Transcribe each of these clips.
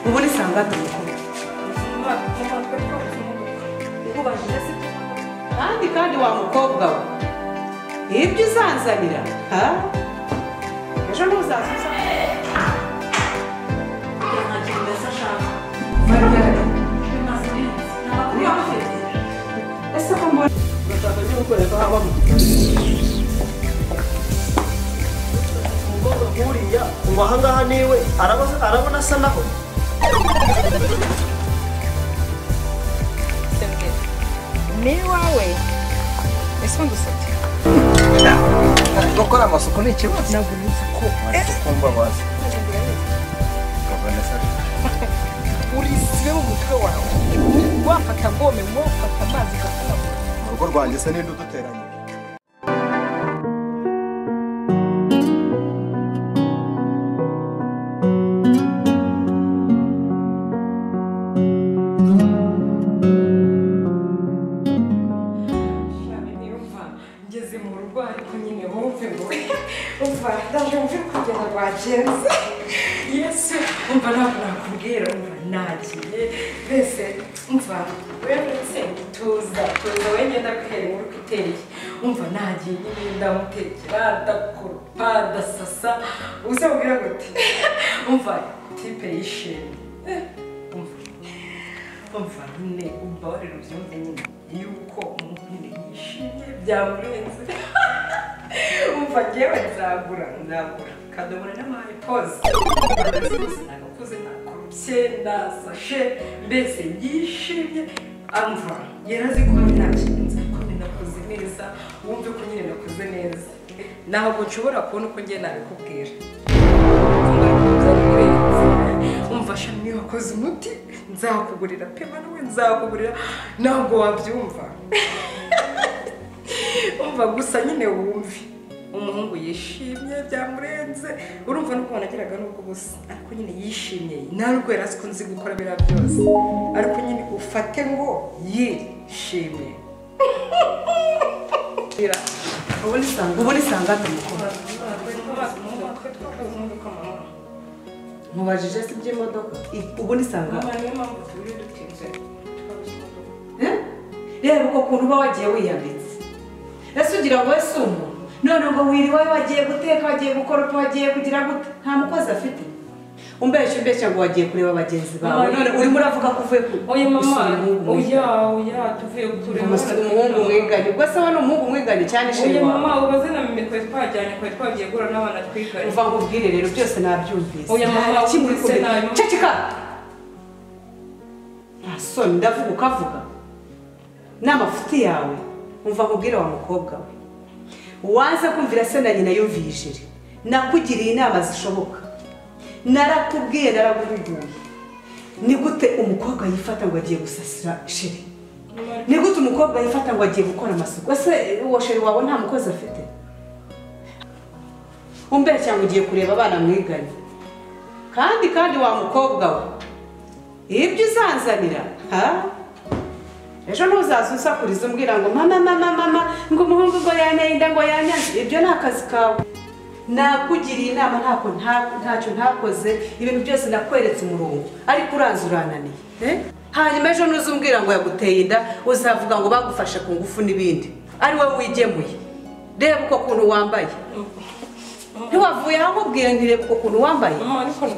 богата духом. kandi kandi wa mukobwa we ibyo uzanzanira ha? ejo ntuzazuza ese ko mbona urashaka no gukoreka habamo umukobwa nk'uriya ubu ahangaha niwe araba- arabona asa naho ni iwawe ese ndusabye gukora amasuku ni ikibazo ntabwo uzi ko amasuku mbabaza urisibe mu mutwe wawe wafata gome wafata amazi ugakaraba mu rugo rwanjye se ninde uduteranyije ngeze mu rugo ariko nyine wumve ngo umva ndaje mve kugeza rwagenze yesu umva ntabwo nakubwira umva nagiye mbese umva wewe nsenga tuza tuza wowe ngenda guhera inkuru uko iteye umva nagiye nyine ndamutekera ndakoropa ndasasa uzabwira ngo ti umva tipe yishimye Eh, umva umva nyine umbabarire ubyumve nyine yuko umuntu nyine yishimye byamurenze umva ngewe nzagura nzagura kadobora n'amari pose nagakuze nakorupye ndasashe mbese yishimye amva yari azi ko hari nta kintu nzi ko nyine nakoze neza wumve ko nyine nakoze neza ntabwo nshobora kubona uko njye nabikubwira umva shami wakoze umuti nzakugurira pema nawe nzakugurira ntabwo wabyumva umva gusa nyine wumve umuhungu yishimye byamurenze urumva n'ukuntu nageraga n'ubwo busa ariko nyine yishimye nta rwego yari azi ko nzi gukora biriya byose ariko nyine ufate ngo yishimye ubundi isanga atamukora mubajije se iby'imodoka ubundi isanga reba uko kuntu uba wagiye wiyanditse ese ugira ngo ese umuntu none ngo wiriwe wagiye guteka wagiye gukoropa wagiye kugira gute nta mukozi afite umbeshya umbeshya ngo wagiye kureba bagenzi bawe none urimo uravuga ko uvuye ku- Oya mama, gusura umuhungu mwiganye. oya oya tuvuye kureba. Gusura umuhungu mwiganye ubwo se we ni umuhungu mwiganye cyane Oya ishinga mama, ubaze na mimi twari twajyanye twari twagiye guhura n'abana twiganye. uva ngo ubwire rero byose nabyumvise Oya, mama, Nta kimwe uri wumvise kumenya. nabi. ceceka nta soni ndavuga ukavuga ni amafuti yawe umva nkubwire wa mukobwa we waza kumvira se na nyina yumviye ijiri nakugiriye inama zishoboka narakubwiye naraguhuguye ni gute umukobwa yifata ngo agiye gusasira shiri ni gute umukobwa yifata ngo agiye gukora amasuku ese uwo sheri wawe nta mukozi afite umbere cyangwa ugiye kureba abana mwiganye kandi kandi wa mukobwa we ibyo uzanzanira ha ejo ntuzaza usakuriza umbwira ngo mama mama mama ngo umuhungu ngo yanenda ngo yanyanze ibyo ni akazi kawe nakugiriye inama ntako nta- ntacyo ntakoze ibintu byose nakweretse umurongo ariko uranze urananiye eh? hanyuma ejo nuza umbwira ngo yaguteye inda uzavuga ngo bagufashe ku ngufu n'ibindi ari wowe wigemuye reba uko kuntu wambaye ntiwavuye aho nkubwira ntireba uko kuntu wambaye Mama ariko n-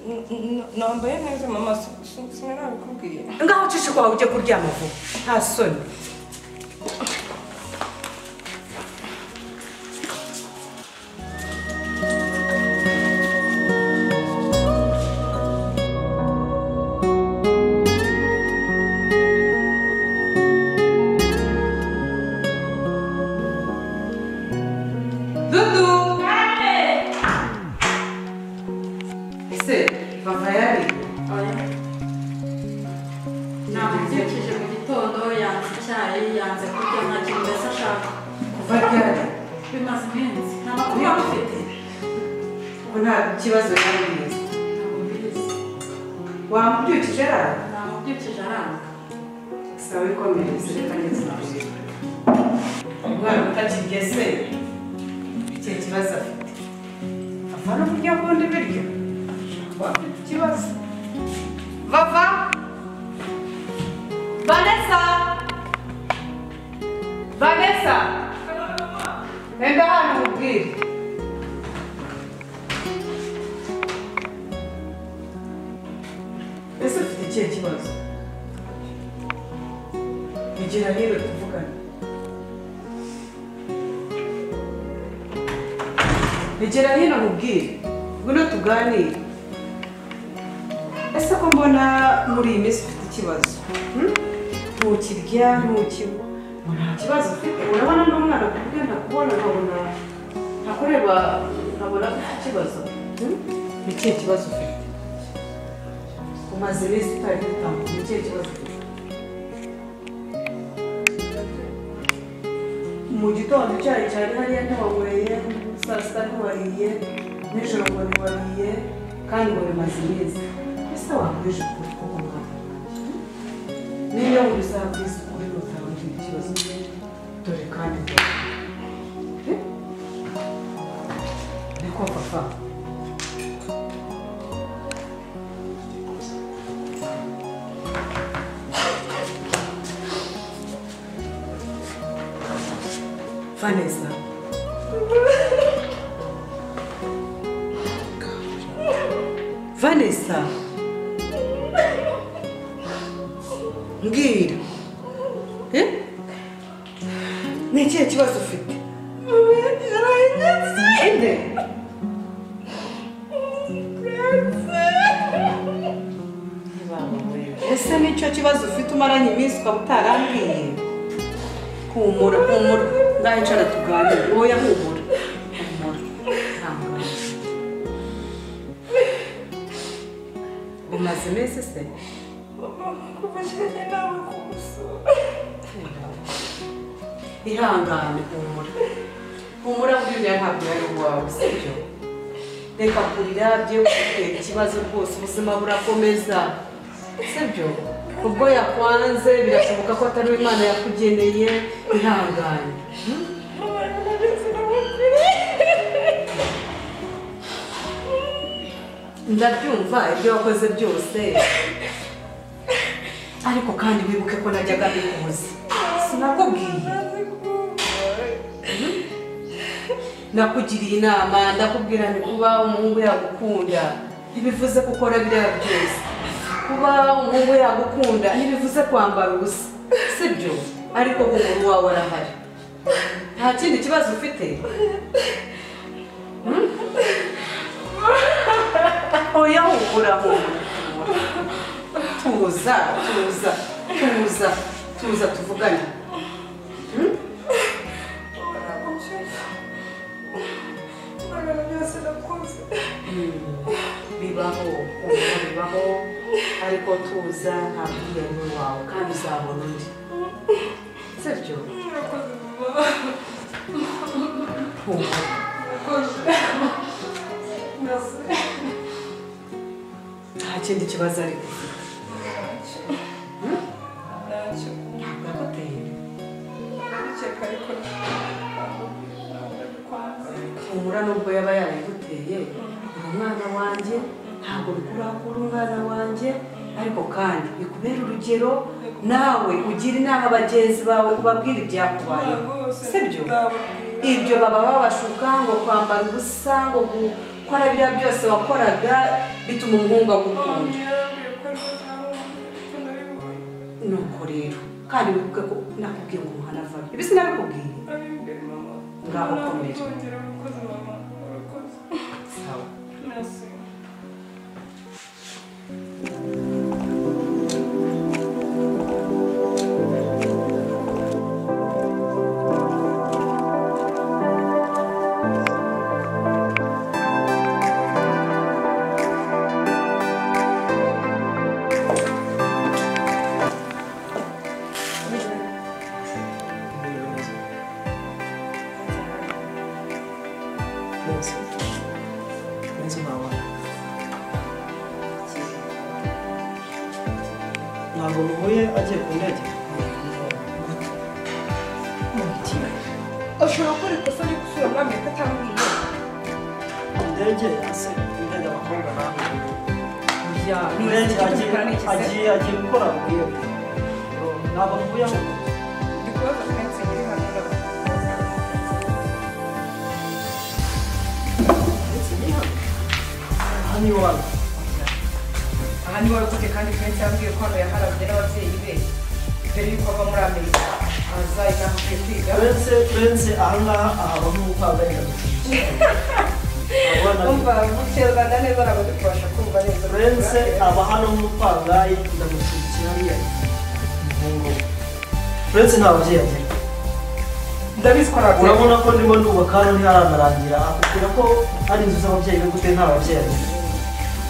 n- n- nambaye neza mama si- si- sinarabikubwiye. ngaho ucishe kwawe ujye kuryama vuba nta soni Dudu! Ese, bava yari? namubyukije mu gitondo yanze icyayi yanze kurya nta kintu mbese ashaka Kuva ryari? bimaze iminsi nta makuru yaba afite Ubu nta kibazo yari mwiza ntabwo mbizi wamubyukije rara namubyukije aranga sawa ikomereza reka neza umwana utakigeze icyo kibazo afite avana uburyo bundi biryo wafite ikibazo Vava? Vanessa? Vanessa? Nenda hano ubwire. ese ufite ikihe kibazo igira rero tuvugane Egera hino nkubwire ngwino tuganire ese ko mbona muri iyi minsi ufite ikibazo hmm? ntukirya ntukinywa nta kibazo ufite urabona n'umwana ku bwe ntakubona nkabona ntakureba nkabona ufite ikibazo hmm? ni ikihe kibazo ufite umaze iminsi utari gutambuka ni ikihe kibazo ufite mu gitondo icyayi cyari hariya ntiwanyweye saa sita ntiwariye nijoro ngo ntiwariye kandi ngo bimaze iminsi ese wakwije ukuri kuko mwana niyo ngo uzabwize ukuri ntutagira ikibazo dore kandi dore Eh? niko papa Vanessa. Vanessa. Mbwira. Eh? Ni ikihe kibazo ufite? Inde. Ese nicyo kibazo ufite umaranye iminsi ukaba utarambwiye? humura humura ndahicara tuganire oya humura humura ntamugaye umaze iminsi se kuva njyewe nawe kumusura ihangane humura humura buriya ntabwo yari uwawe sibyo reka kurira byo kutera ikibazo rwose ubuzima burakomeza sibyo ubwo yakwanze birashoboka ko atari we imana yakugeneye ihangane abantu ndetse n'abagore ndabyumva ibyo wakoze byose ariko kandi wibuke ko najyaga mbikubuza sinakubwiye nakugiriye inama ndakubwira nti kuba umuhungu yagukunda ntibivuze ko ukora biriya byose kuba umuhungu yagukunda ntibivuze kwambara ubusa sibyo ariko umuguru wawe arahari nta kindi kibazo ufite oya humura humura tuza tuza tuza tuza tuvugane baragushaka abantu byose nakoze bibaho ubwo bibaho ariko tuza nta bwiyenge wawe kandi uzabona undi sibyo nakoze mama humura nakoze nase nta kindi kibazo ariko ntacyo ntabwo aguteye ndakeka ariko ndakwanze humura nubwo yaba yarayiguteye uri umwana wanjye ntabwo bikuraho ko uri umwana wanjye ariko kandi bikubera urugero nawe ugira inama bagenzi bawe ubabwire ibyakubayeho sibyo ibyo baba babashuka ngo kwambara ubusa ngo gukora biriya byose wakoraga bituma umuhungu agukunda yarambwiye ko ari ko nabibonye nuko rero kandi wibuke ko nakubwiye ngo umuhana avayo ibi sinabikubwiye abimbere mama Ngaho komera. ntuzongere urakoze mama urakoze sawa nase ntabwo muhuye agiye ku ndege ushobora gukora ikosa ryo gusura muri amerika atambwiye indege yase indege abakobwa bahuye oya byawe benshi agiye agiye agiye gukora muri iyo ntabwo mvuyeho ndi kubaza twese nyiri hano ndetse nihaga aha ni iwawe aha ni wowe ufite kandi twese yambwiye ko hano yaharabye n'ababyeyi be mbere y'uko ava muri amerika aza inaha akwiye kwiga bense bense aha ngaha ahabamo umukandida umva gutya rwanda neza ntabwo dukubasha kumva neza Prince aba hano nk'umupangayi ndamushyigikira hariya impungo Prince nta babyeyi agira ndabizi ko ntabwo urabona ko ndimo ndubaka hano ntiharanarangira akubwira ko ari inzu z'ababyeyi be gute nta babyeyi agira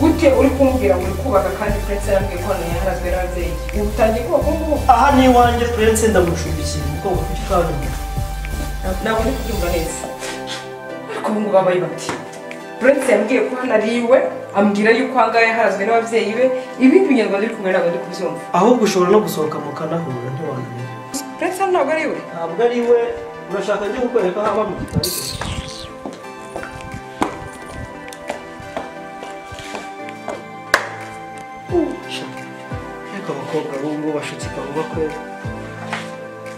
gute uri kumbwira ngo uri kubaka kandi prince yambwiye ko hano yaharazwe n'ababyeyi ubu utangiye kubaka ubu ngubu aha ni iwanjye Prince ndamucumbikira kuko ufite kaburimbo ntabwo ndi kubyumva neza ariko ubu ngubu abaye bati prince yambwiye ko hano ari iwe ambwira yuko aha ngaha yaharazwe n'ababyeyi be ibindi binyarwanda uri kumwe ntabwo ndi kubyumva ahubwo ushobora no gusohoka mukanahura ntiwamenya prince hano ntabwo ari iwe ntabwo ari we urashaka njye kukwereka aho aba mu gitari cye ariko abakobwa b'ubu bashutse bavuga ko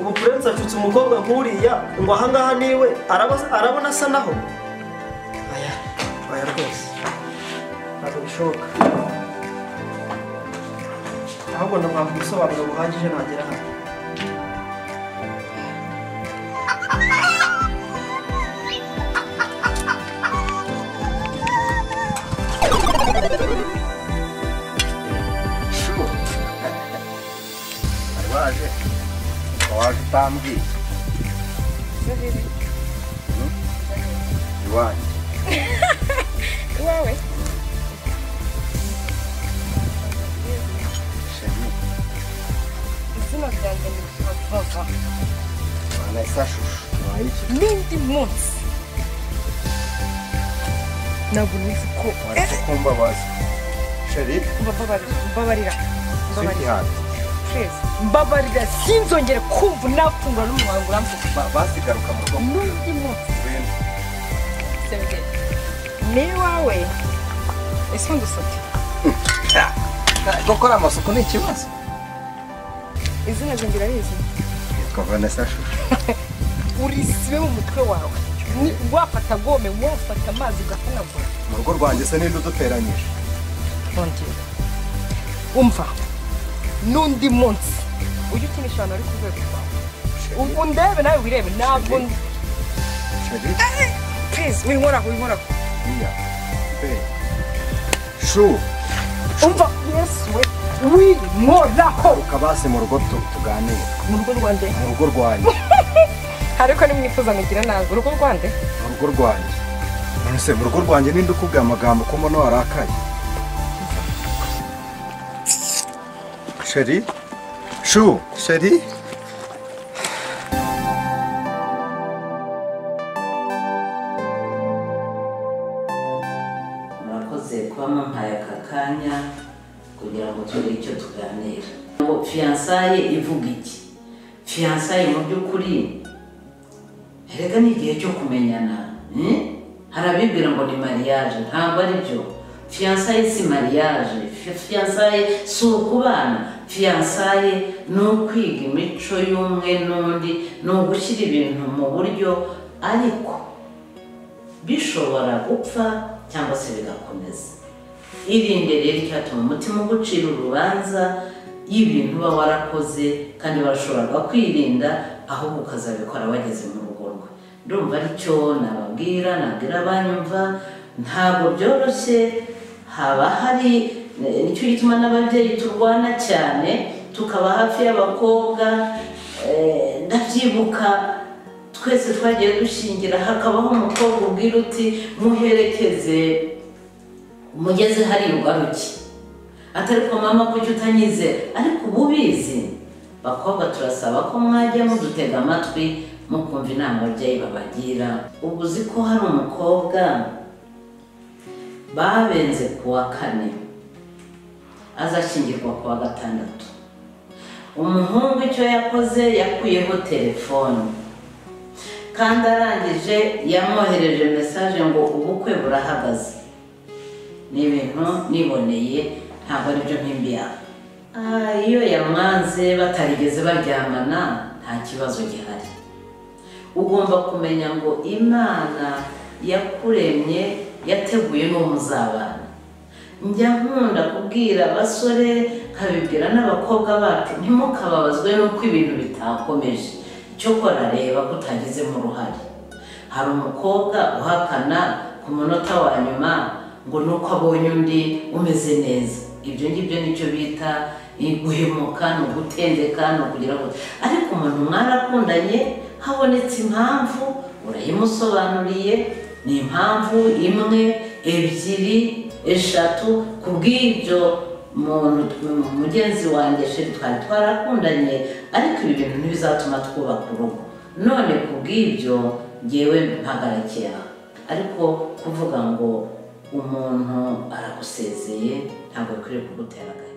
ubu purense afite umukobwa nk'uriya ngo ahangaha niwe araba- arabona asa naho aya aya rwose ntabwo bishoboka ahubwo ndamwaka ubusobanuro buhagije nagera hano bari baje waje utambwiye Hmm? iwanjye iwawe shemi izina ryanjye ni kibavaga wanayisa shushu wayiki n'indi munsi ntabwo nizi ko waretse kumva bazi sheri mbabarira mbabarira switi hati twese mbabarira sinzongere kumva unafungura n'umunwa wawe ngo uramvuge basigaruka mu rugo n'undi munsi Ibintu. sebye ni iwawe ese ngusabye gukora amasuku ni ikibazo izina ryanjye urabizi yitwa vanessa shushu urisibe mu mutwe wawe Ni- wafata gome wafata amazi ugahanagura mu rugo rwanjye se ninde uduteranyije bongera umva n'undi munsi ujye ukinisha abantu bari ku rwego rwawe ubu ndebe nawe wirebe ntabwo sheri please winkoraho winkoraho iya be shu umva yesu we winkoraho garuka basi mu rugo tu- tuganire mu rugo rwanjye mu rugo rwanjye ariko nimwifuza nkugira nabi urugo rwanjye mu rugo rwanjye none se mu rugo rwanjye ninde ukubwira amagambo ko mbona warakaye sheri shu sheri murakoze kuba mumpaye aka kanya kugira ngo tugire icyo tuganira ngo fiyansaye ivuga iki fiyansaye mu by'ukuri erega ni igihe cyo kumenyana eh? hari abibwira ngo ni mariage ntabwo ari byo fiyansaye si mariage Fi- fiyansaye si ukubana fiyansaye ni ukwiga imico y'umwe n'undi ni ugushyira ibintu mu buryo ariko bishobora gupfa cyangwa se bigakomeza irinde rero icyatuma umutima ugucira urubanza y'ibintu uba warakoze kandi barashoboraga kwirinda ahubwo ukazabikora wageze mu rugo rwe ndumva aricyo nababwira nabwira abanyumva ntabwo byoroshye haba hari eh, nicyo gituma n'ababyeyi turwana cyane tukaba hafi y'abakobwa eh, ndabyibuka twese twagiye dushingira hakabaho umukobwa ubwira uti muherekeze mugeze hari ugaruke atari ko mama kuki utanyize ariko uba ubizi bakobwa turasaba ko mwajya mudutega amatwi mukumva inama ababyeyi babagira ubu uzi ko hari umukobwa babenze ku wa kane azashyingirwa ku wa gatandatu umuhungu icyo yakoze yakuyeho telefoni kandi arangije yamwohereje mesaje ngo ubukwe burahagaze ni ibintu niboneye ntabwo aribyo mpimbi yawe Ah, iyo yamwanze batarigeze baryamana nta kibazo gihari ugomba kumenya ngo imana yakuremye yateguye n'uwo muzabana njya nkunda kubwira abasore nkabibwira n'abakobwa bacu ntimukababazwe n'uko ibintu bitakomeje cyokora reba ko utagizemo uruhare hari umukobwa uhakana ku munota wa nyuma ngo nuko abonye undi umeze neza ibyo ngibyo nicyo bita eh, guhemuka ni ugutendeka ni ukugira ngo ariko umuntu mwarakundanye habonetse impamvu urayimusobanuriye ni impamvu imwe ebyiri eshatu ku bw'ibyo muntu tw- mugenzi wanjye sheri twari twarakundanye ariko ibi bintu ntibizatuma twubaka urugo none ku bw'ibyo ngewe mpagarikiye aha ariko kuvuga ngo umuntu aragusezeye ntabwo akwiriye kugutera agahinda